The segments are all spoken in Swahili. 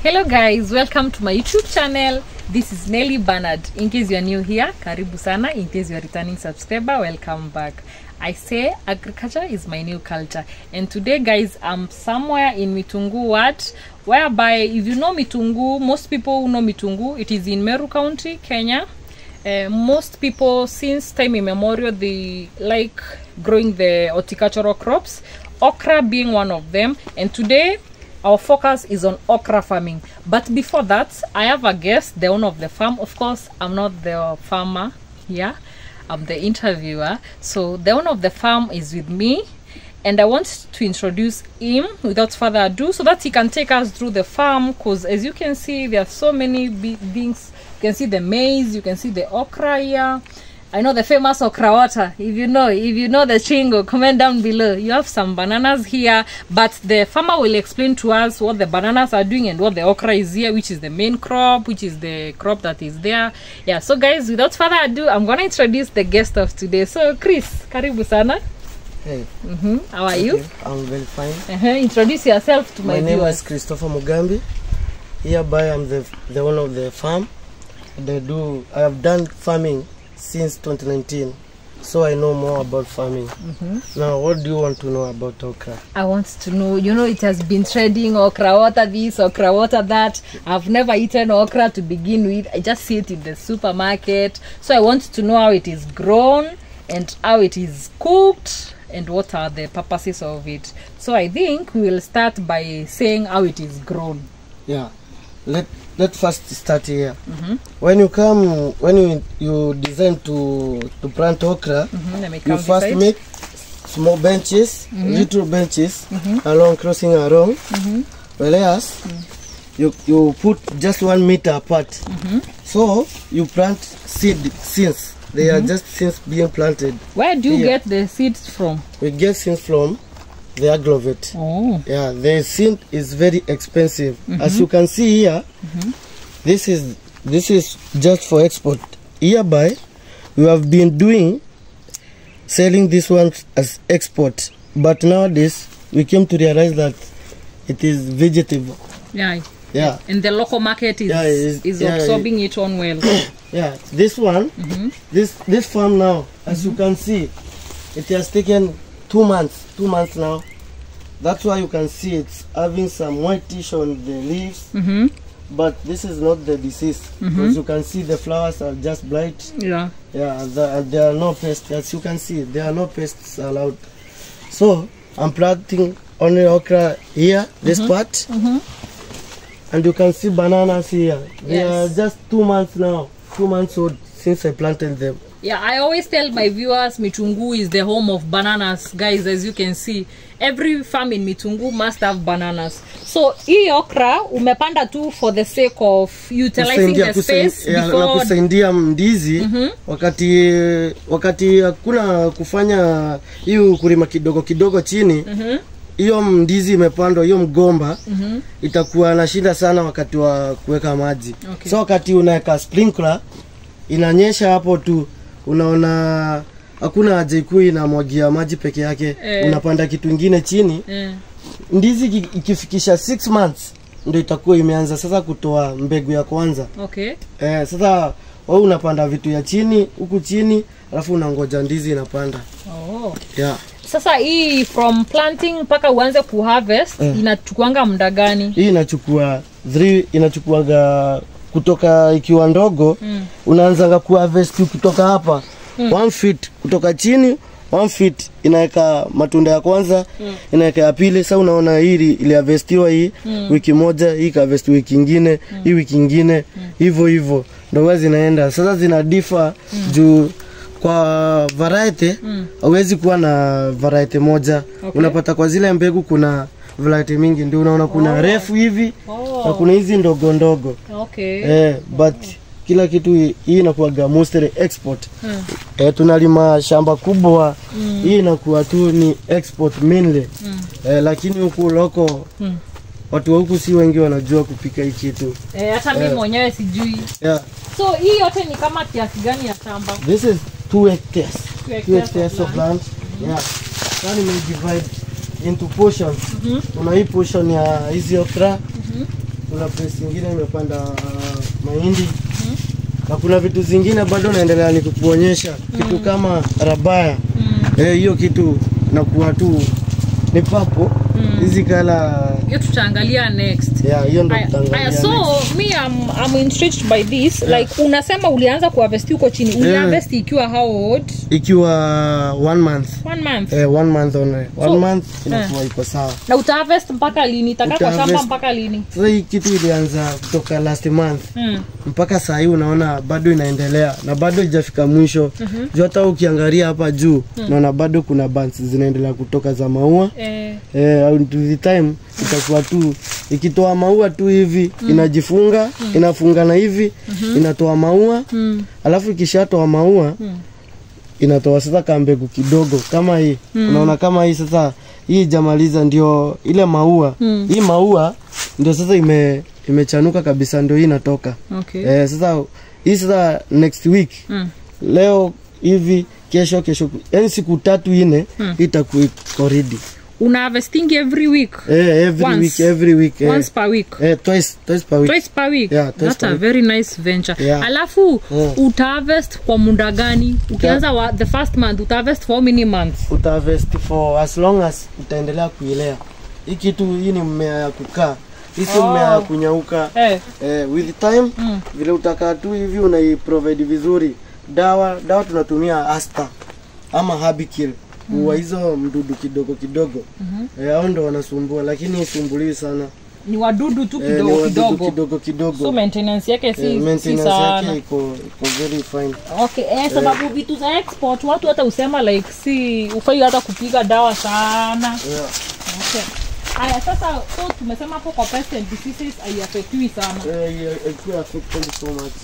Hello guys, welcome to my YouTube channel. This is Nelly Bernard. In case you are new here, karibu sana. In case you are returning subscriber, welcome back. I say agriculture is my new culture. And today guys, I'm somewhere in Mitungu Wat, whereby if you know Mitungu, most people who know Mitungu, it is in Meru County, Kenya. Uh, most people since time immemorial they like growing the horticultural crops okra being one of them and today our focus is on okra farming but before that i have a guest the owner of the farm of course i'm not the farmer here i'm the interviewer so the owner of the farm is with me and i want to introduce him without further ado so that he can take us through the farm because as you can see there are so many big things you can see the maize you can see the okra here I know the famous okra water. If you know, if you know the chingo, comment down below. You have some bananas here, but the farmer will explain to us what the bananas are doing and what the okra is here, which is the main crop, which is the crop that is there. Yeah. So guys, without further ado, I'm gonna introduce the guest of today. So Chris, karibu sana. Hey, Mm-hmm. How are you? okay, I'm very fine. Uh-huh. Introduce yourself to my, My name viewers. is Christopher Mugambi. Hereby, I'm the the owner of the farm. And I do. I have done farming since 2019, so I know more about farming. Now, what do you want to know about okra? I want to know, you know, it has been trading okra water this, okra water that. I've never eaten okra to begin with. I just see it in the supermarket. So I want to know how it is grown and how it is cooked and what are the purposes of it. So I think we will start by saying how it is grown. Yeah, let let first start here. When you come, when you you design to to plant okra, Mm-hmm. Let me you come first beside. make small benches, little benches along crossing along. Whereas you you put just one meter apart. So you plant seed seeds. They are just seeds being planted. Where do you Yeah. get the seeds from? We get seeds from the agglovate. Oh. Yeah, the seed is very expensive. As you can see here, this is this is just for export. Hereby, we have been doing selling this one as export, but nowadays we came to realize that it is vegetable. Yeah. Yeah, And the local market is, Yeah, is, it's- yeah, absorbing it on well. yeah. This one, this this farm now, as you can see, it has taken two months. Two months now. That's why you can see it's having some whitish on the leaves. mm-hmm. but this is not the disease because you can see the flowers are just blight Yeah. yeah the, there are no pests as you can see there are no pests allowed so i'm planting only okra here this part and you can see bananas here they Yes. are just two months now two months old since i planted them Yeah, I always tell my viewers Mitungu is the home of bananas, guys. As you can see, every farm in Mitungu must have bananas. So hii okra umepanda tu for the sake of utilizing Kusaidia- the kusai- space ya, na before. kusaidia ndizi wakati wakati hakuna kufanya hiyo kulima kidogo kidogo chini hiyo ndizi imepandwa hiyo mgomba itakuwa na shida sana wakati wa kuweka maji Okay. so wakati unaweka sprinkler inanyesha hapo tu unaona hakuna haja ikuu inamwagia maji peke yake Eh. unapanda kitu ingine chini Eh, ndizi iki- ikifikisha 6 months ndio itakuwa imeanza sasa kutoa mbegu ya kwanza okay. eh, sasa wewe unapanda vitu ya chini huku chini alafu unangoja ndizi inapanda Oh. yeah. Sasa hii from planting mpaka uanze kuharvest Eh. inachukuanga muda gani? hii inachukua three inachukuaga kutoka ikiwa ndogo Mm. unaanzanga kuharvest kutoka hapa one feet kutoka chini one feet inaweka matunda ya kwanza Mm. inaweka ya pili sasa unaona hii ili- iliharvestiwa hii wiki moja hii kaharvest wiki ingine hii wiki ingine hivyo hivyo ndo huwa zinaenda sasa zina differ juu kwa variety hauwezi kuwa na variety moja Okay. unapata kwa zile mbegu kuna variety mingi ndio unaona kuna Oh. refu hivi Oh. na kuna hizi ndogo ndogo Okay. eh, but kila kitu hii hii inakuwaga mostly export Mm. eh, tunalima shamba kubwa hii inakuwa tu ni export mainly Mm. eh, lakini huku loko Mm. watu wa huku si wengi wanajua kupika hii kitu Eh, hata mimi Eh. mwenyewe sijui. yeah. So hii yote ni kama kiasi gani ya shamba? this is two hectares Two two hectares hectares of of land yeah then we divide into portions kuna hii portion ya hizi okra kuna place nyingine imepanda uh, mahindi na kuna vitu zingine bado naendelea nikukuonyesha kitu kama rabaya eh, hiyo kitu nakuwa tu ni papo hizi kala hiyo tutaangalia next ya hiyo ndo Aya, tutaangalia aya, so next. me I'm, I'm intrigued by this like unasema ulianza kuharvest huko chini uliharvest ikiwa how old ikiwa one month one month eh, one month only one So- month inakuwa iko sawa na utaharvest mpaka lini itakaa kwa shamba Utaharvest- mpaka lini sasa hii kitu ilianza kutoka last month mm. mpaka saa hii unaona bado inaendelea na bado ijafika mwisho mm-hmm. juu hata ukiangalia hapa juu unaona bado kuna bands zinaendelea kutoka za maua eh, eh, to the time itakuwa tu ikitoa maua tu hivi inajifunga inafungana hivi inatoa maua mm. alafu ikishatoa maua inatoa sasa kambegu kidogo kama hii unaona kama hii sasa hii ijamaliza ndio ile maua Mm. hii maua ndio sasa ime imechanuka kabisa ndio hii inatoka okay eh, sasa hii sasa next week mm. leo hivi kesho kesho yani siku tatu ine Mm. itakuwa iko ready una harvesting every week eh, every Once. week every week eh, once per week eh, twice twice per week twice per week Yeah, twice that's per a week. very nice venture Yeah. alafu Mm. utaharvest kwa muda gani ukianza wa, the first month utaharvest for how many months utaharvest for as long as utaendelea kuilea hii kitu hii ni mmea ya kukaa hii si Oh. mmea ya kunyauka eh. eh, with time Mm. vile utakaa tu hivi unaiprovide vizuri dawa dawa tunatumia asta ama habikill kuua hizo mdudu kidogo kidogo mm-hmm. eh, hao ndo wanasumbua lakini isumbuliwi sana ni wadudu tu Eh, ni kidogo wadudu kidogo kidogo kidogo so maintenance yake si, Eh, si maintenance sana yake iko iko very fine okay eh, sababu vitu za export watu hata usema like si ufai hata kupiga dawa sana yeah. okay. Aya, sasa so tumesema hapo kwa pest and diseases haiafektiwi sana Eh, yeah, ikuwa affected so much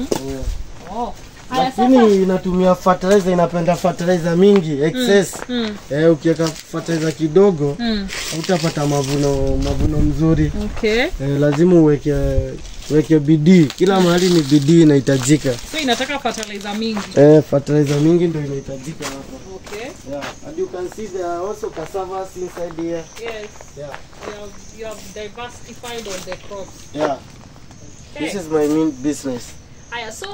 yeah. oh. Aya, sasa lakini inatumia fertilizer inapenda fertilizer mingi excess mm, eh, ukiweka fertilizer kidogo mm, utapata mavuno mavuno mzuri okay eh, lazima uweke uweke bidii kila mahali ni bidii inahitajika so inataka fertilizer mingi eh, fertilizer mingi ndio inahitajika hapa okay yeah. and you can see there are also cassavas inside here yes yeah. you have, you have diversified on the crops yeah. okay. this is my main business aya so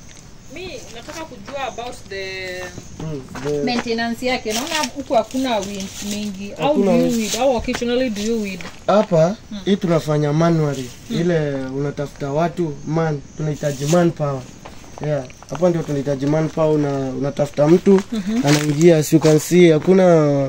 mi nataka kujua about the mm, the, maintenance yake naona huku hakuna winds mingi how Hakuna do you winds. weed how occasionally do you weed hapa hii tunafanya manually ile unatafuta watu man tunahitaji manpower yeah hapa ndio tunahitaji manpower una, unatafuta mtu anaingia as you can see hakuna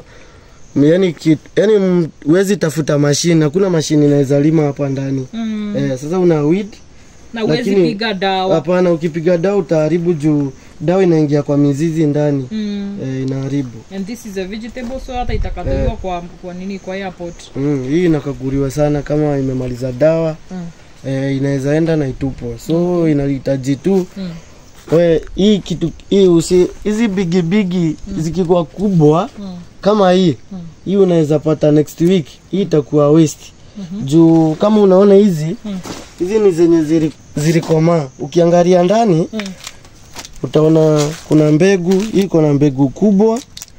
yani kit, yani m- huwezi tafuta mashine hakuna mashine inaweza lima hapa ndani mm. eh, sasa una weed na uwezi lakini- piga dawa hapana ukipiga dawa utaharibu juu dawa inaingia kwa mizizi ndani mm. eh, inaharibu and this is a vegetable so hata itakataliwa kwa, kwa nini kwa airport mm, hii inakaguliwa sana kama imemaliza dawa mm. eh, inaweza enda na itupwe so inahitaji tu Mm. we hii kitu hii usi hizi bigibigi zikikuwa kubwa Mm. kama hii hii unaweza pata next week hii itakuwa waste juu kama unaona hizi Mm. hizi ni zenye zili- zilikomaa ukiangalia ndani Mm. utaona kuna mbegu hii iko na mbegu kubwa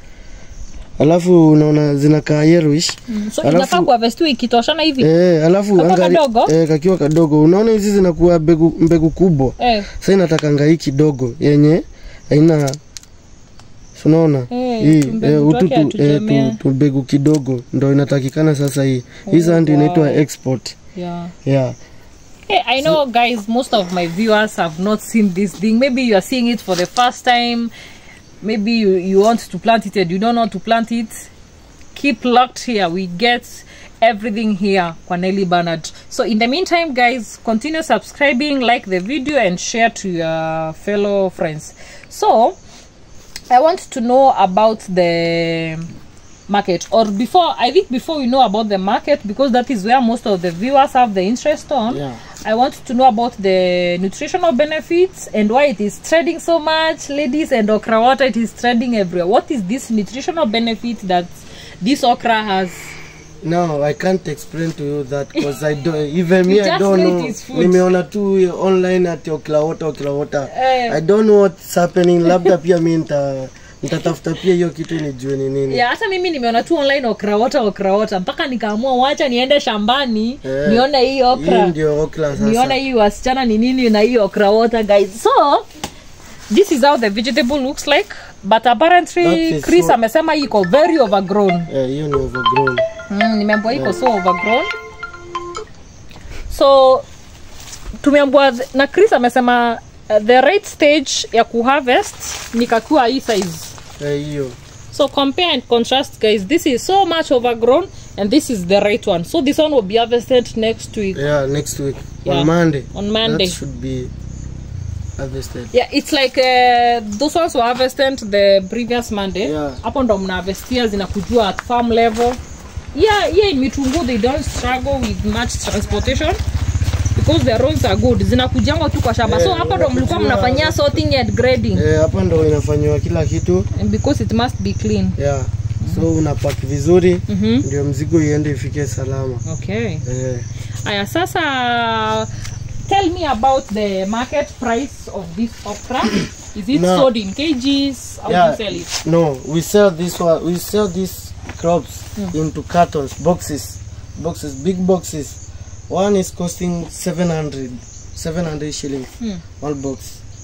alafu unaona zinakaa yellowish Mm. so Alafu- inafaa kuharvestiwa ikitoshana hivi Eh, alafu Kakiwa kadogo? eh, kakiwa kadogo unaona hizi zinakuwa mbegu, mbegu kubwa eh. sasa inatakanga hii kidogo yenye haina si unaona Eh, hii tumbegu twake ututu eh, hatujamea. tu, tu mbegu kidogo ndo inatakikana sasa hii hii sasa ndio wow. inaitwa export yeah yeah Hey, I know, guys, most of my viewers have not seen this thing. Maybe you are seeing it for the first time. Maybe you, you want to plant it and you don't know how to plant it. Keep locked here. We get everything here kwa Nelly Bernard. So in the meantime, guys, continue subscribing, like the video, and share to your fellow friends. So I want to know about the market or before i think before we know about the market because that is where most of the viewers have the interest on Yeah. i want to know about the nutritional benefits and why it is trading so much ladies and okra water it is trading everywhere what is this nutritional benefit that this okra has no i can't explain to you that because i don't even me You i just don't know it know is food. nimeona tu online ati oklawota oklawota Eh. i don't know what's happening labda pia mi nita nitatafuta pia hiyo kitu nijue ni nini ya hata mimi nimeona tu online okrawota okrawota mpaka nikaamua wacha niende shambani Eh, nione hii hii okra ndio okra sasa nione hii wasichana ni nini na hii okrawota guys so this is how the vegetable looks like but apparently That is chris so- amesema hii iko very overgrown Eh, hiyo ni overgrown mm, nimeambiwa iko so overgrown so tumeambiwa th- na chris amesema uh, the right stage ya kuharvest ni kakiwa hii size Eh, hiyo So compare and contrast, guys. This is so much overgrown, and this is the right one. So this one will be harvested next week. yeah next week Yeah, on monday on Monday. that should be harvested Yeah, it's like uh, those ones were harvested the previous Monday. Yeah. Hapo ndo mnaharvestia zinakujua at farm level. Yeah, yeah, in Mitungu they don't struggle with much transportation because the roads are good. Zinakujangwa tu kwa shamba. so Yeah, hapo ndo mlikuwa zinakujia- mnafanyia sorting and grading. eh, hapa ndo inafanywa kila kitu And because it must be clean. yeah so unapak vizuri Mhm. ndio mzigo iende ifike salama Okay. eh, Aya, sasa tell me about the market price of this okra. Is it No. sold in kgs? How do yeah you sell it? no we sell this one we sell these crops into cartons boxes boxes big boxes one is costing 700 700 shillings Hmm. one box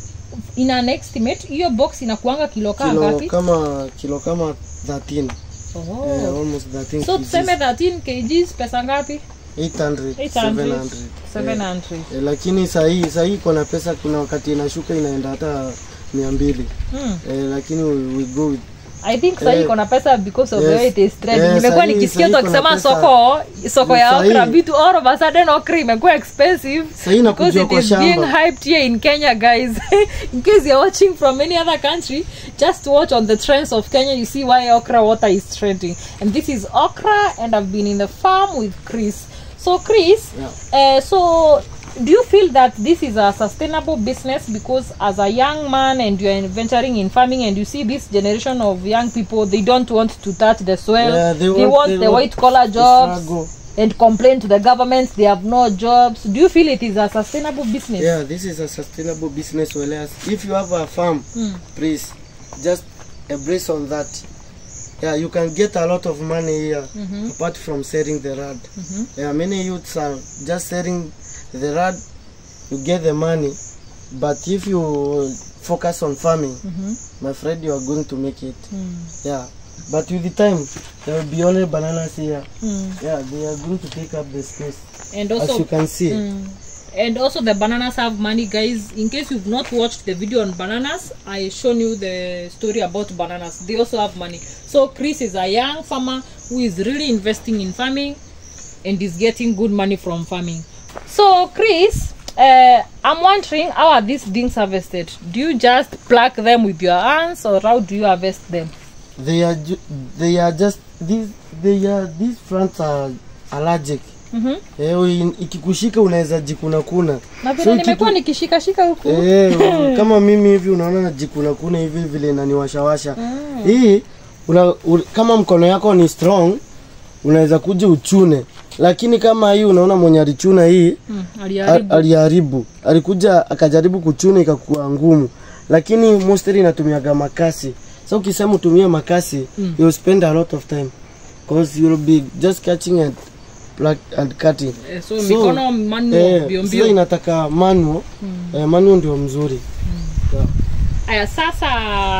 In an estimate, hiyo box inakuanga kilo kaa kilo ngapi? kama kilo kama 13 Oh. eh, almost 13 So kgs. tuseme 13 kgs pesa ngapi? 800 800, 700 700. eh, lakini sahii sahii iko na pesa kuna wakati inashuka inaenda hata mia mbili Hmm. eh, lakini we, we go with I think sahii Eh, iko na pesa because of yes. the way it is trending. Eh, Nimekuwa sahii- nikisikia tu sahii iko na akisema pesa. soko soko ya Sahii- okra vitu all of a sudden okra imekuwa expensive sahii because nakujua it kwa is being shamba hyped here in Kenya, guys. in case you're watching from any other country, just watch on the trends of Kenya. You see why okra water is trending. And this is okra, and I've been in the farm with Chris. So, Chris, uh, so do you feel that this is a sustainable business? Because as a young man and you're venturing in farming, and you see this generation of young people, they don't want to touch the soil. Yeah, they, they want, want- they the want white collar to jobs struggle. and complain to the government they have no jobs. Do you feel it is a sustainable business? yeah this is a sustainable business whereas if you have a farm Mm. please just embrace on that yeah you can get a lot of money here Mhm. apart from selling the rad Mhm. yeah many youths are just selling the rad you get the money but if you focus on farming Mhm. my friend you are going to make it Mm. yeah but with the time there will be only bananas here Mm. yeah they are going to take up the space And as you also, can see mm. and also the bananas have money, guys. In case you've not watched the video on bananas, I shown you the story about bananas. They also have money. So Chris is a young farmer who is really investing in farming and is getting good money from farming. So Chris. Uh, I'm wondering how are these things harvested? Do you just pluck them with your hands or how do you harvest them? they are ju- they are just these they are these plants are allergic Mhm. eh, ui- ikikushika unaweza jikuna kuna na vile So nimekuwa ikiku- nikishikashika huku eh, kama mimi hivi unaona najikuna kuna hivi vile inaniwashawasha Mm. hii una, u, kama mkono yako ni strong unaweza kuja uchune lakini kama hii unaona mwenye alichuna hii Mm, a- aliharibu. aliharibu alikuja akajaribu kuchuna ikakuwa ngumu lakini mostly inatumiaga makasi so ukisema utumie makasi Mm. you'll spend a lot of time because you'll be just catching and pluck and cutting Eh, so mikono manual eh, mbio sasa mbio inataka manual eh, manual ndio mzuri yeah. aya sasa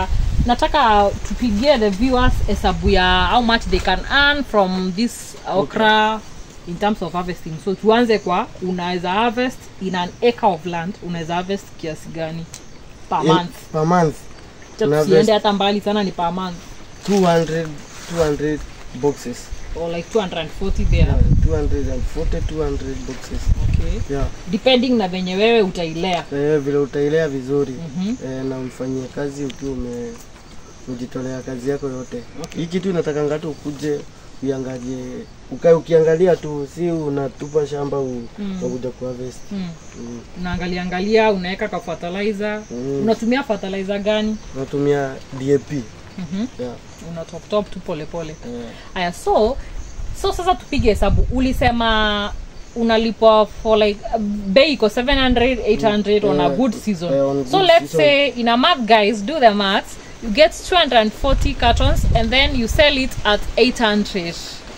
nataka tupigie the viewers hesabu ya how much they can earn from this okra in terms of harvesting so tuanze kwa unaweza harvest in an acre of land unaweza harvest kiasi gani per In- month per month Cha una tusiende harvest- hata mbali sana ni per month 200 200 boxes or like 240 there yeah, 240 200 boxes okay yeah depending na venye wewe utailea eh, vile utailea vizuri Mhm. eh, na umfanyie kazi ukiwa ume ujitolea kazi yako yote hii kitu inataka ngatu ukuje uiangalie ukae ukiangalia tu si unatupa shamba u, Mm. unakuja kuharvest mm. mm. unaangalia angalia unaweka ka fertilizer Mm. unatumia fertilizer gani unatumia DAP mm-hmm. yeah. una top top tu polepole eh, haya so so sasa tupige hesabu ulisema unalipwa for like uh, bei iko 700 800 on a Eh, good season eh, on so good let's season. say in a month guys do the maths you get 240 cartons and then you sell it at 800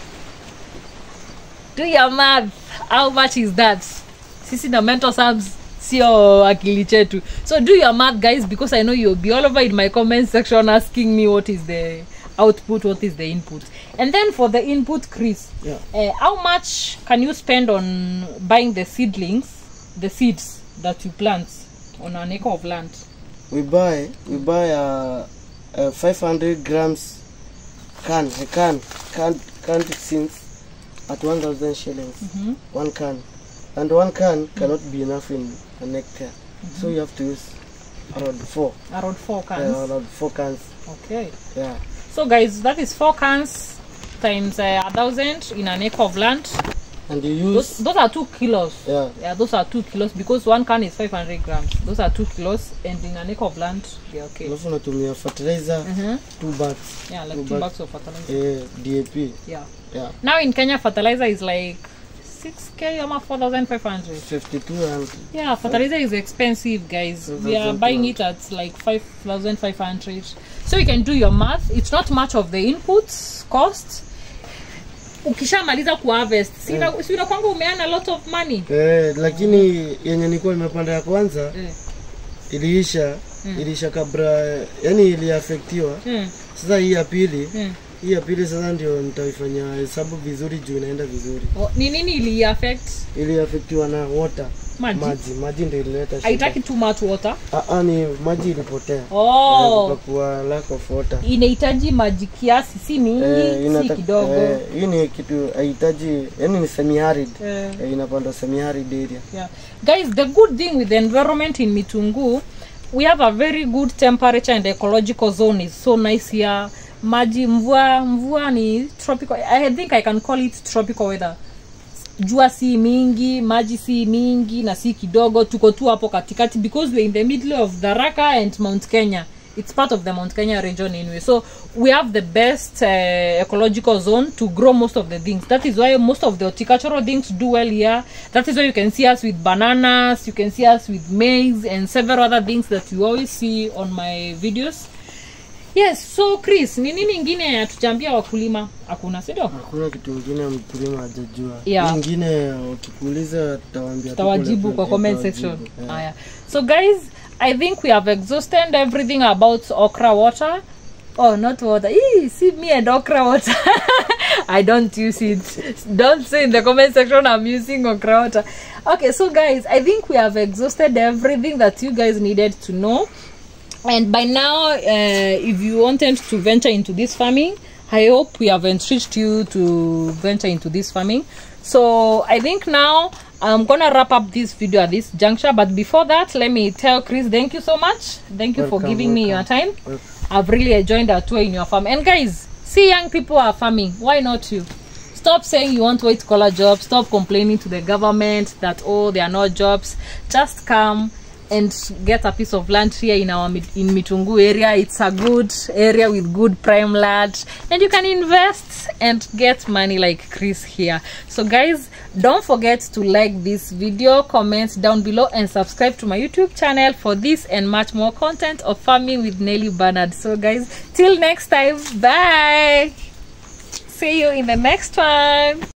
do your math how much is that sisi na mental subs sio akili chetu so do your math guys because i know you'll be all over in my comment section asking me what is the output what is the input and then for the input chris Yeah. uh, how much can you spend on buying the seedlings the seeds that you plant on an acre of land We buy we buy a, a 500 grams can a can can canned seeds at 1,000 shillings. Mhm. One can, and one can cannot be enough in an hectare. So you have to use around four. around four cans Yeah, around four cans. okay Yeah. so guys that is four cans times uh, a thousand in an acre of land And you use those, those are two kilos yeah yeah those are two kilos because one can is 500 grams those are two kilos and in an acre of land they're okay alafu unatumia fertilizer Mhm. two bags yeah like Two two bags. bags of fertilizer eh, DAP yeah yeah now in kenya fertilizer is like 6k ama 4500 52 and yeah fertilizer is expensive guys we are 2,200. buying it at like 5500 so you can do your math it's not much of the inputs cost ukishamaliza kuharvest sina mm. sina kwanga umeana a lot of money eh, lakini yenye nilikuwa nimepanda ya kwanza eh. iliisha iliisha kabla yani iliafektiwa mm. sasa hii ya pili mm. hii ya pili sasa ndio nitaifanya hesabu vizuri juu inaenda vizuri Oh, ni nini ili affect iliafektiwa na water maji maji maji ndio ilileta shida haitaki too much water Ah, ah, ni maji ilipotea oh kukakuwa lack of water inahitaji maji kiasi si mingi Eh, si inata- kidogo eh, hii ni kitu haihitaji yani ni semi arid Eh. eh, inapanda semi arid area yeah. guys the good thing with the environment in mitungu we have a very good temperature and ecological zone is so nice here maji mvua mvua ni tropical i think i can call it tropical weather jua si mingi maji si mingi na si kidogo tuko tu hapo katikati because we're in the middle of dharaka and mount kenya it's part of the mount kenya region anyway so we have the best uh, ecological zone to grow most of the things that is why most of the horticultural things do well here that is why you can see us with bananas you can see us with maize and several other things that you always see on my videos yes so chris ni nini ingine hatujambia wakulima hakuna sidio hakuna kitu ingine mkulima hajajua Yeah. Hii ingine ukikuuliza tutawaambia tu tawajibu pole kwa pole, comment tutawajibu. section Yeah. haya so guys i think we have exhausted everything about okra water oh not water Eee, see me and okra water i don't use it don't say in the comment section i'm using okra water okay so guys i think we have exhausted everything that you guys needed to know and by now uh, if you wanted to venture into this farming i hope we have encouraged you to venture into this farming so i think now i'm gonna wrap up this video at this juncture but before that let me tell chris thank you so much thank you for Welcome, giving me your welcome. time Welcome. i've really enjoyed our tour in your farm and guys see young people are farming why not you stop saying you want white collar jobs stop complaining to the government that oh there are no jobs just come and get a piece of land here in our Mit- in mitungu area it's a good area with good prime land and you can invest and get money like chris here so guys don't forget to like this video comment down below and subscribe to my youtube channel for this and much more content of farming with nelly bernard so guys till next time bye see you in the next one